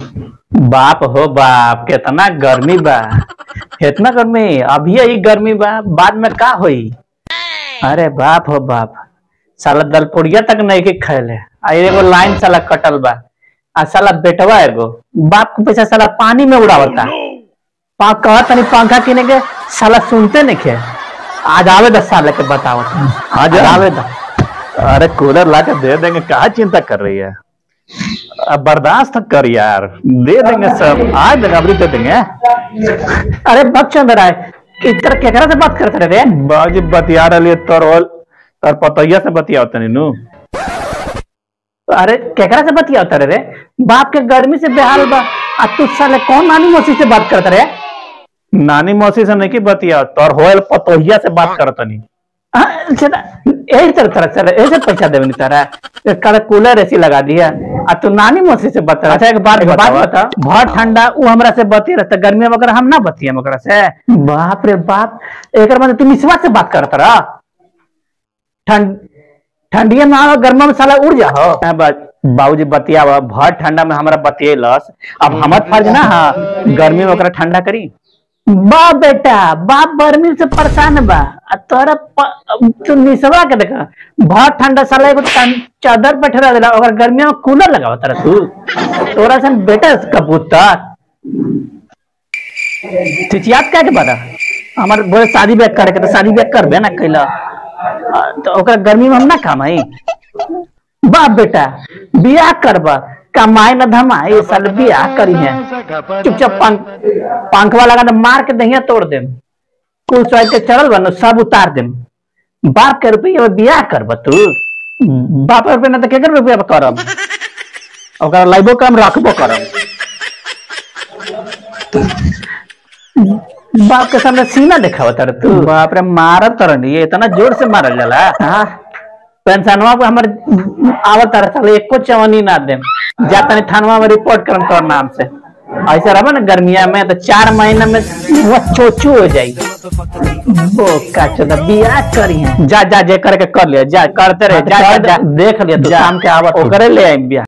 बाप हो बाप कितना गर्मी बा इतना गर्मी अभी ही गर्मी बा बाद में का होई अरे बाप हो बाप साला दलपुड़िया तक नहीं के खैले आ एगो लाइन साला कटल बा आ साला बेटवा एगो बाप के पैसा साला पानी में उड़ावता पा कहा तनी पंखा किने के साला सुनते नहीं खे आज आवे दस साल के बताओ आज आवे दस अरे कूलर ला के दे देंगे कहा चिंता कर रही है अब बर्दाश्त कर यार दे देंगे सब आज देंगे अभी दे देंगे अरे बच्चंद राय इतर केकरा से बात करते रे बाजी बतिया रही तोर होल तोर पतैया से बतिया तनी नु अरे केकरा से बतिया रे रे बाप के गर्मी से बेहाल बा आ तू साले कौन नानी मौसी से बात करते रे नानी मौसी से नहीं की बतिया तोर होल पतोहिया से बात करतनी हाँ, चला, यही तरह तरह चले ऐसे पैसा देवे नहीं तारा कल कूलर ऐसी लगा दिया आ तू नानी मौसी से बता अच्छा एक बात बात बतावा। बता बहुत ठंडा वो हमरा से बती रहता गर्मी में वगैरह हम ना बतिया ओकरा से बाप रे बाप एक मतलब तू निस्वा से बात करता रहा ठंड ठंडिया में आवा गर्मा में साला उड़ जा हो बाबूजी बतिया बहुत ठंडा में हमरा बतियलस अब हमर फर्ज ना हा गर्मी में ओकरा ठंडा करी बा बेटा बाप गर्मी से परेशान बा आ तोरा प- तू निसवा के देखा बहुत ठंडा साला एगो तन- चादर पे ठहरा देला ओकर गर्मी में कूलर लगावा तारा तू तोरा सन बेटा कबूतर चिचियात क्या के बता हमार बोले शादी ब्याह करे के तो शादी ब्याह करबे ना कैला आ, तो ओकरा गर्मी में हम ना कमाई बाप बेटा बियाह करबा कमाई न धमाई ये साल बियाह करी है चुपचाप पंख पंखवा लगा दे मार के दहिया तोड़ देम कुल सोच के चढ़ल बा न, सब उतार देम बाप के रुपया में बियाह करब तू बाप के रुपया ना तो केकर रुपया में करब ओकरा लाइबो कम रखबो करब बाप के सामने सीना देखावा तर तू बाप रे मारत तरन ये इतना जोर से मारल जाला हाँ पेंशनवा पे हमर आवत तरह साले एको चवनी ना देम जा तनी थानवा में रिपोर्ट करम तोर नाम से ऐसा रहा ना गर्मिया में तो चार महीना में वो चोचू हो जाई वो का चला बियाह करी है जा जा जे करके कर लिया जा करते रहे जा जा, जा देख लिया तू शाम के आवत ओकरे ले आई बियाह